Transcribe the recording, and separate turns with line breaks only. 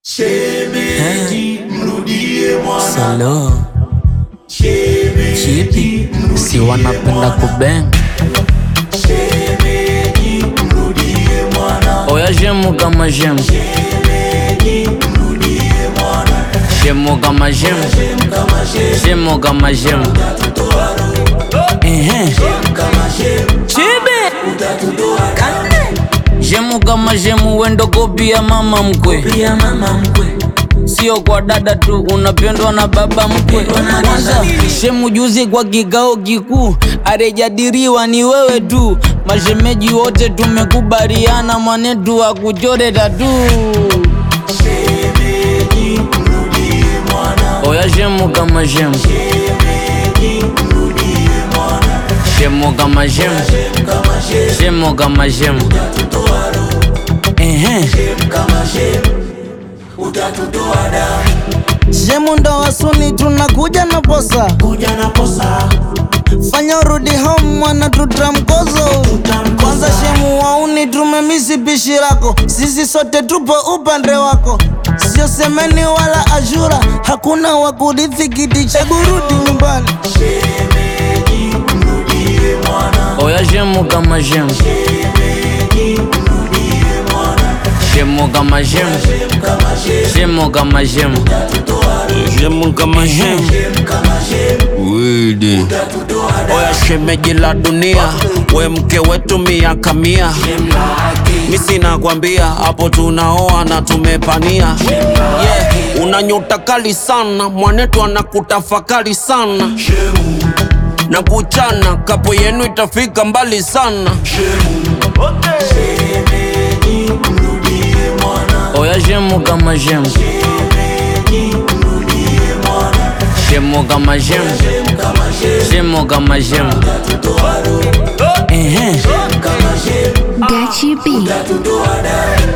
Shemeji, mrudie mwana.
Salo
Shemeji,
chipi si wanapenda kubeng
shemeji, mrudie mwana.
oya shemu kama shemu
Shemeji, mrudie mwana.
shemu kama shemu
Shem kama shem,
shemu kama shemu
utatutoa roho.
ehe
Shem kama shem,
chibi
utatutoa damu.
shemu kama shemu wendo kopia mama mkwe
Pia mama mkwe,
sio kwa dada tu unapendwa na baba mkwe
Pendwa na dada
kwanza
mkwe.
shemu juzi kwa kikao kikuu arejadiriwa ni wewe tu mashemeji wote tumekubaliana mwanetu akuchore tatu
shemeji, mrudie mwana.
oya shemu kama shemu
Shemeji, mrudie mwana.
shemu kama shemu
Shem kama shem,
shemu kama shemu
utatutoa roho.
ehe
Shem kama shem, utatutoa damu.
Shemu ndo wasuni tunakuja na posa,
Kuja na posa,
fanya urudi home mwana tutamkozo.
Tutamkosa.
Kwanza shemu wauni tumemisi pishi lako, sisi sote tupo upande wako, sio semeni wala ashura, hakuna wa kurithi kiti cha kurudi nyumbani.
shemeji, mrudie mwana.
oya shemu kama shemu
Shemeji, mrudie mwana.
shemu kama shemu
Shem kama shem,
shemu kama shemu
utatutoa roho.
shemu kama shemu
Shem kama shem,
widi
utatutoa damu.
oya shemeji la dunia we mke wetu miaka mia
Shem lake,
mi sina kwambia hapo tunaoa na tumepania yeah. una nyota kali sana mwanetu anakutafakari sana
shemu,
na kuchana kapo yenu itafika mbali sana
shemu. Shemeji, mrudie mwana.
oya shemu kama shemu
Shemeji, mrudie mwana.
shemu kama shemu
Shem kama shem,
shemu kama shemu
utatutoa roho.
ehe
Shem kama shem,
Gachi B.
utatutoa damu.